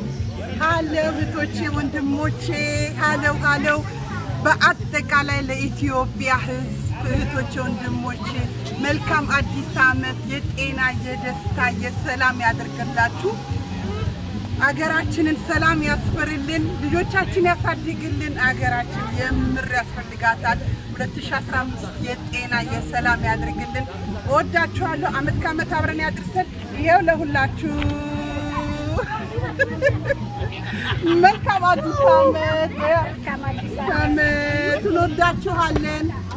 ሀለው እህቶቼ ወንድሞቼ፣ ሀለው ሀለው በአጠቃላይ ለኢትዮጵያ ሕዝብ እህቶቼ ወንድሞቼ መልካም አዲስ ዓመት የጤና የደስታ የሰላም ያደርግላችሁ። አገራችንን ሰላም ያስፈርልን፣ ልጆቻችን ያሳድግልን። አገራችን የምር ያስፈልጋታል። 2015 የጤና የሰላም ያድርግልን። እወዳችኋለሁ። አመት ከአመት አብረን ያድርሰን። ይኸው ለሁላችሁ መልካም አዲስ ዓመት ዓመት እንወዳችኋለን።